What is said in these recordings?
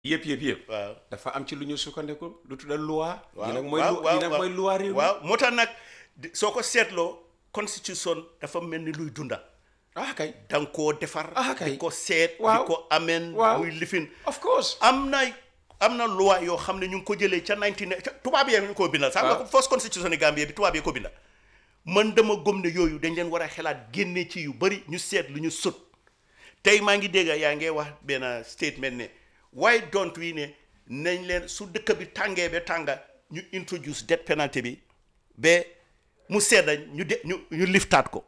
yëpp yëpp yëpp. waaw dafa am ci lu ñu sukkandiku lu tudda loi. waaw yi nag mooy waaw lu waaw yi nag mooy loi réew mi. waaw moo tax nag di- soo ko seetloo constitution dafa mel ni luy dunda ah kay. da nga koo defar Ah, kay. di ko seet Waaw. di ko ameen Waaw. muy lifin of course. am na am na loi yoo xam ne ñu ngi ko jëlee ca 19 ca tubaab yee ñu ko bindal sax nga Waaw. ko first constitution yi Gambie bi tubaab yee ko bindal man dama gëm ne yooyu dañ leen war a xelaat génne ci yu bari ñu seet lu ñu sut tey maa ngi dégg yaa ngi wax benn statement ne why don't we ne nañ leen su dëkk bi tàngee ba tànga ñu introduce death penalty bi ba mu sedda ñu de ñu ñu liftaat ko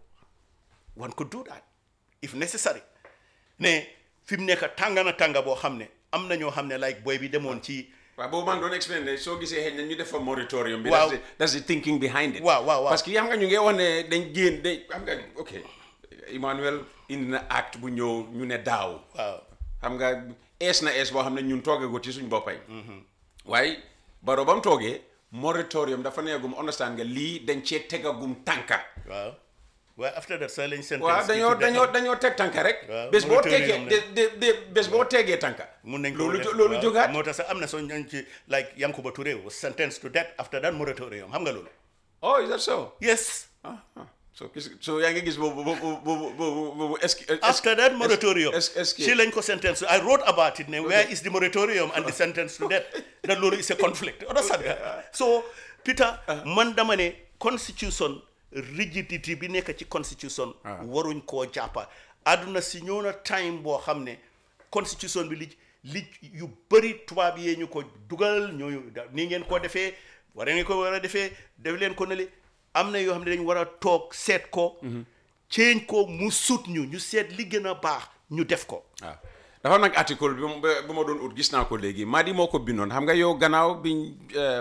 one could do that if necessary ne fi mu nekk tànga na tànga boo xam ne am na ñoo xam ne like boy bi demoon ci waaw boobu maa ngi doon explain ne soo gisee xëy na ñu def fa moratorium bi. Waaw. that's the that's the thinking behind it. Waaw, waaw, waaw. parce que xam nga ñu ngi wax ne dañ génn dañ xam nga ok Emmanuel indi na acte bu ñëw ñu ne daaw. waaw xam nga ees na ees boo xam ne ñun toogee ko ci suñ boppay. waaye baro ba mu toogee moratorium dafa neegum understand nga lii dañ cee tegagum tànka. waaw waaye after that sax lañ sentence waaw bi dañoo to death. dañoo dañoo teg tànka rek. Waaw, bés boo moratorium tegee la. de de de bés boo tegee tànka. mun nañ ko loolu def, jo- loolu waaw. jógaat. moo tax sax am na soo ñooñ ci like Yankuba Touré was sentenced to death after that moratorium xam nga loolu oh is that so. yes ah ah so gis so yaa ngi gis boobu boobu boobu boobu boobu est-ce que after that moratorium est-ce est-ce que si lañ ko sentence I wrote about it ne where is the moratorium and the sentence to death that loolu is a conflict understand nga so Peter man dama ne constitution rigidity bi nekk ci constitution waruñ koo jàppa àdduna si ñëw na time boo xam ne constitution bi li li yu bëri tubaab yee ñu ko dugal ñooñu da- nii ngeen ko defee war ngeen ko war a defee def leen ko ne li am na yoo xam ne dañ war a toog seet ko change ko mu sut ñu ñu seet li gën a baax ñu def ko waaw dafa nag article bi mu- bu ma doon ut gis naa ko léegi Madi moo ko bindoon xam nga yow gannaaw biñ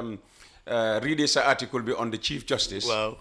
readee sa article bi on the chief justice waaw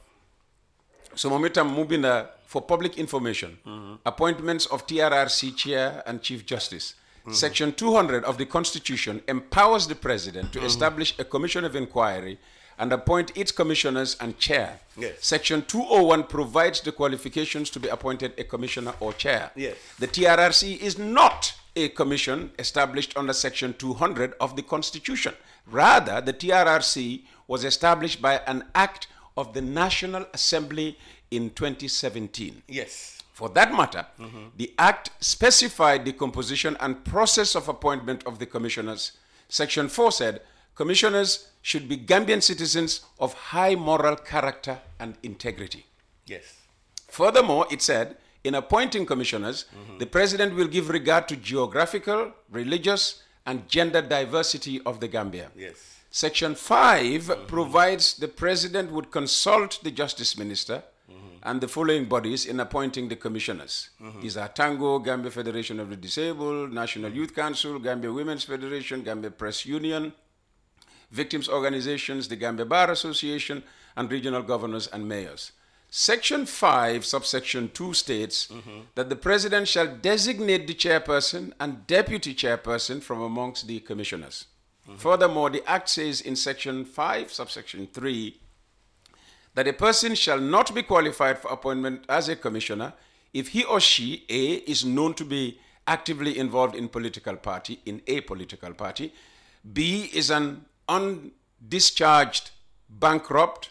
so moom itam mu binda for public information appointments of TRRC chair and chief justice section 200 of the constitution empowers the president to establish a commission of inquiry and appoint its commissioners and chair Yes. section 201 provides the qualifications to be appointed a commissioner or chair Yes. the TRRC is not a commission established under Section 200 of the Constitution. Rather, the TRRC was established by an act of the National Assembly in 2017. yes For that matter, the act specified the composition and process of appointment of the commissioners. Section 4 said commissioners should be Gambian citizens of high moral character and integrity. yes Furthermore, it said, in appointing commissioners, the president will give regard to geographical, religious, and gender diversity of the Gambia. yes Section 5 provides the president would consult the justice minister and the following bodies in appointing the commissioners. These are Tango, Gambia Federation of the Disabled, National Youth Council, Gambia Women's Federation, Gambia Press Union, victims organizations, the Gambia Bar Association, and regional governors and mayors. Section 5, subsection 2 states that the president shall designate the chairperson and deputy chairperson from amongst the commissioners. Furthermore, the Act says in section 5, subsection 3, that a person shall not be qualified for appointment as a commissioner if he or she a is known to be actively involved in political party in a political party b is an undischarged bankrupt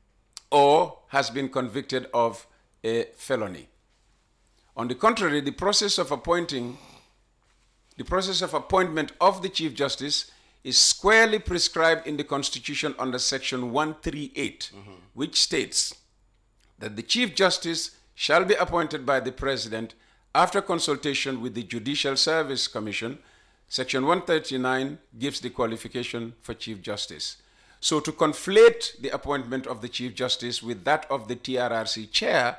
or has been convicted of a felony on the contrary the process of appointing the process of appointment of the Chief Justice is squarely prescribed in the Constitution under Section 138, which states that the Chief Justice shall be appointed by the President after consultation with the Judicial Service Commission. Section 139 gives the qualification for Chief Justice. So, to conflate the appointment of the Chief Justice with that of the TRRC chair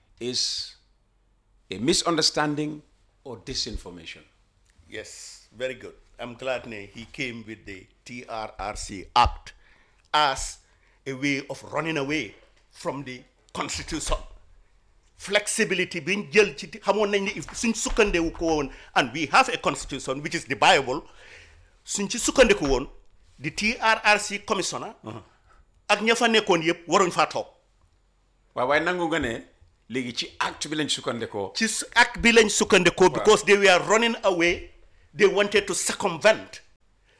is a misunderstanding or disinformation. Yes, very good. I'm glad ne, he came with the TRRC Act as a way of running away from the constitution. Flexibility being jël ci xamoon nañ ne if suñ sukkandewu ko woon and we have a constitution which is the Bible suñ ci sukkandeku woon the TRRC commissioner ak ña fa nekkoon yëpp waruñ faa toog waaw waaye nangu nga ne léegi ci acte bi lañ sukkandekoo ci su- ak bi lañ sukkandekoo because they were running away they wanted to circumvent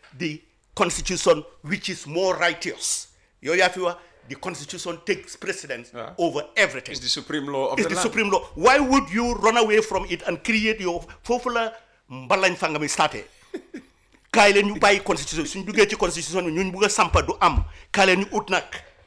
the constitution which is more righteous yow yaa fi wax the constitution takes precedence Yeah. over everything It's the supreme law of it's the, the land. supreme law why would you run away from it and create your foofu la mbalañ fa nga mi starté kaay leen ñu bàyyi constitution suñ duggee ci constitution bi ñun bugg a sampa du am kaay leen ñu ut nag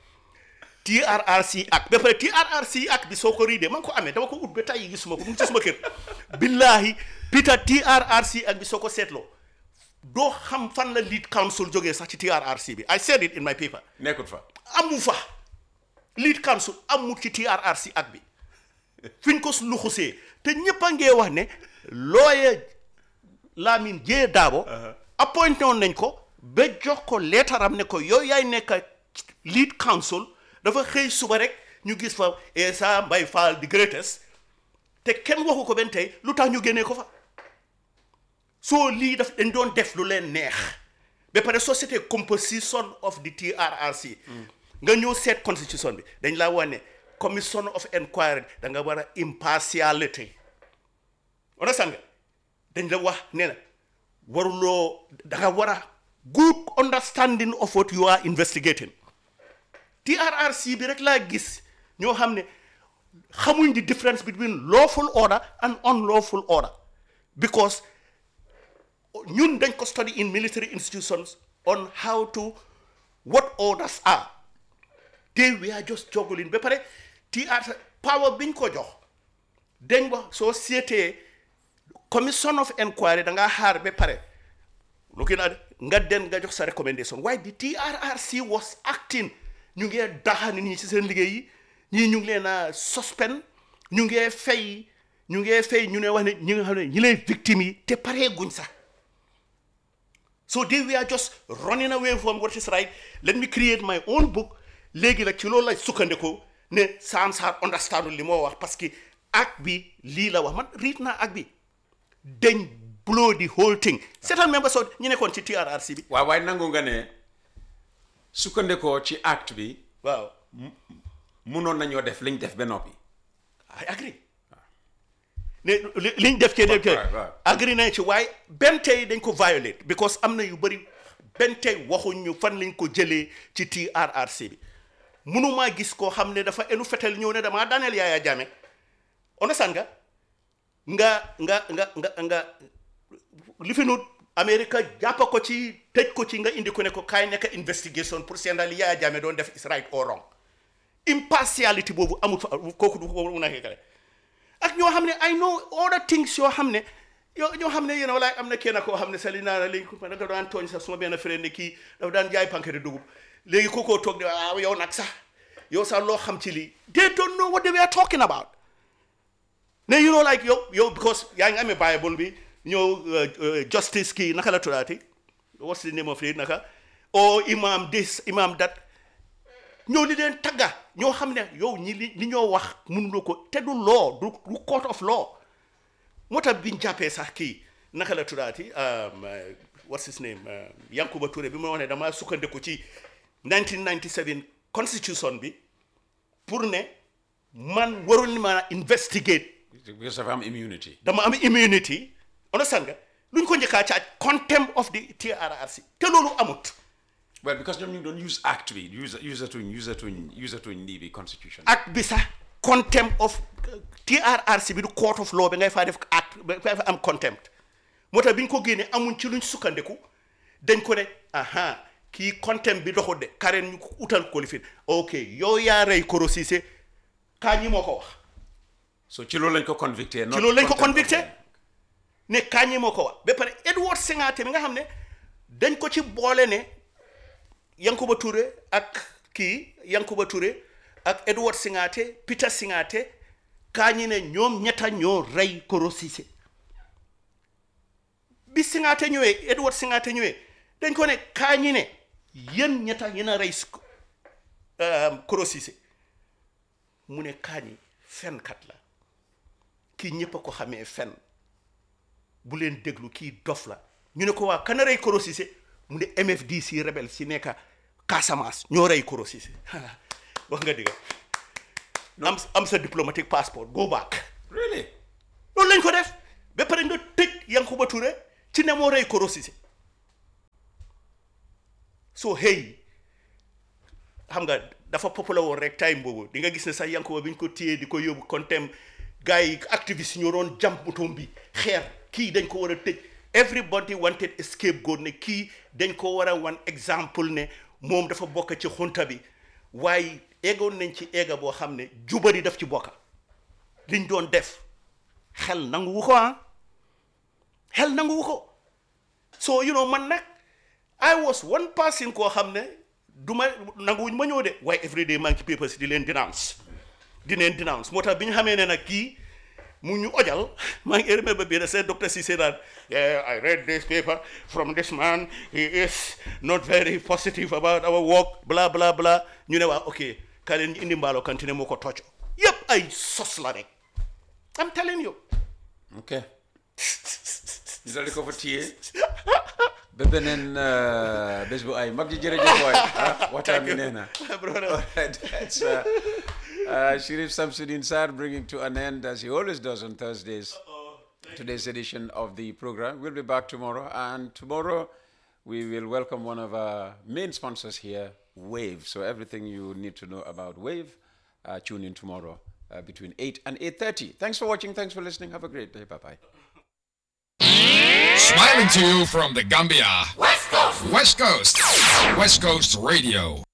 TRRC Act ba pare TRRC Act bi soo ko riidee man ko amee dama ko ut ba tey gisuma ko mu ngi ci suma kër billahi Peter TRRC Act bi soo ko seetloo doo xam fan la lead council jógee sax ci TRRC bi I said it in my paper nekkut fa. amu fa lead council amul ci TRRC ak bi fiñ ko luxusee te ñëpp a ngee wax ne lawyer Lamin J Darboe appointé woon nañ ko ba jox ko leetaram ne ko yow yaay nekk lead council dafa xëy suba rek ñu gis fa Essa Mbay Fall the greatest te kenn waxu ko benn tey lu tax ñu génnee ko fa soo lii daf dañ doon def lu leen neex ba pare société composition of the TRRC nga ñëw seet constitution bi dañ laa wax ne commission of inquiry da nga war a impartiality understand nga dañ la wax ne na waruloo da nga war a good understanding of what you are investigating TRRC bi rek laa gis ñoo xam ne xamuñ the difference between lawful order and unlawful order because ñun dañ ko study in military institutions on how to what orders are they were just juggling ba pare TR power biñ ko jox dañ wax soo seetee commission of inquiry da ngaa xaar ba pare looking at nga den nga jox sa recommendation waaye the TRRC was acting ñu ngee daxani nii ci seen liggéey yi ñii ñu ngi leen a suspend ñu ngee fay ñu ngee fay ñu ne wax ne ñi nga xam ne ñi lay victime yi te paree guñ sax so they were just running away from what is right let me create my own book léegi nag ci loolu la sukkandiku ne Sam Sarr understand li moo wax parce que ak bi lii la wax man riit naa ak bi dañ blow the whole thing seetal members of ñu nekkoon ci TRRC bi waaw waaye nangu nga ne sukkandikoo ci acte bi waaw munoon nañoo def liñ def ba noppi. I agree ne li- liñ def ci def ci right, right. agree nañ ci waaye benn tey dañ ko violate because am na yu bëri benn tey waxuñ ñu fan lañ ko jëlee ci TRRC bi mënumaa gis koo xam ne dafa enu fetel ñëw ne damaa daaneel Yaya Jammeh understand nga nga nga nga nga nga li fi nut America jàppa ko ci tëj ko ci nga indi ko ne ko kaay nekk investigation pour seen li Yaya Jammeh doon def is right or wrong impartiality boobu amul fa kooku du ko mun a xeekale ak ñoo xam ne I know other things yoo xam ne yoo ñoo xam ne yéen walaay am na kenn koo xam ne sali naa la léegi ko da nga daan tooñ sax suma benn frère ne kii dafa daan jaay pankete dugub léegi ku ko toog de waaw yow nag sax yow sax loo xam ci lii they don't know what they were talking about ne you know like yow yow because yaa ngi amee bible bi ñëw justice kii naka la tuddaati what's the name of it naka o imam this imam that ñoo li leen tagga ñoo xam ne yow ñi li li ñoo wax mënuloo ko te du law du du court of law moo tax biñ jàppee sax kii naka la tuddaati um, uh, what's his name uh, Yankuba Touré bi ma wax ne dama sukkandiku ci 1997 constitution bi pour ne man warul ma a investigate because dafa am immunity. dama am immunity understand nga luñ ko njëkkaa caaj contempt of the TRRC te loolu amut well because ñoom ñu ngi doon use act bi use usatuñ usatuñ usatuñ lii bi constitution. ak bi sax contempt of TRRC bi du court of law bi ngay faa def act ba ngay fa am contempt moo tax bi ñu ko génnee amuñ ci luñ sukkandiku dañ ko ne aha kii contempt bi doxul de karen ñu ko utal ko lifin ok yow yaa rey Koro Ceesay kaa ñi moo ko wax so ci loolu lañ ko convicté. ci loolu lañ ko convicté ne kaa ñi moo ko wax ba pare Edward Singate mi nga xam ne dañ ko ci boole ne Yankuba Touré ak kii Yankuba Touré ak Edward Singate Peter Singate kaa ñi ne ñoom ñetta ñoo rey Koro Ceesay bi Singate ñëwee Edward Singate ñëwee dañ ko ne kaa ñi ne yéen ñetta yéen a rey Koro Ceesay mu ne kaa ñi fenkat la kii ñëpp a ko xamee fen bu leen déglu kii dof la ñu ne ko waa kana rey Koro Ceesay mu ne MFDC rebel si nekka Casamance ñoo rey Koro Ceesay wax nga dëgg am am sa diplomatic passport go back really loolu lañ ko def ba pare nga tëj Yankuba Touré ci ne moo rey Koro Ceesay so hey xam nga dafa popular woon rek time boobu di nga gis ne sax Yankuba bi ñu ko téyee di ko yóbbu kontem gars yi activiste ñoo doon jam butum bi xeer kii dañ ko war a tëj everybody wanted a scapegoat ne kii dañ ko war a wan exemple ne moom dafa bokk ci xunta bi waaye eggoon nañ ci egga boo xam ne jubari daf ci bokka liñ doon def xel nanguwu ko ah xel nanguwu ko so you know man nag I was one person koo xam ne du ma nanguwuñ ma ñëw de waaye every day maa ngi ci papers di leen denounce di leen denounce moo tax bi ñu xamee ne nag kii mu ñu ojal maa ngi remember bi seen docteur Cissé daan yeah I read this paper from this man he is not very positive about our work bla bla bla ñu ne waa ok ka leen ñu indi mbaalo kantine moo ko tocc yépp ay sos la rek I'm telling you ok ñu dal di ko fa téye ba beneen uh, bés bu ay mag ji jërëjëf waay ah waxtaan bi nee na brother Alright, that's uh, uh, Sharif Samsudin Sar bringing to an end, as he always does on Thursdays, today's edition of the program. We'll be back tomorrow, and tomorrow we will welcome one of our main sponsors here, Wave. So everything you need to know about Wave, uh, tune in tomorrow uh, between 8 and 8.30. Thanks for watching. Thanks for listening. Have a great day. Bye-bye. Smiling to you from the Gambia. West Coast. West Coast. West Coast Radio.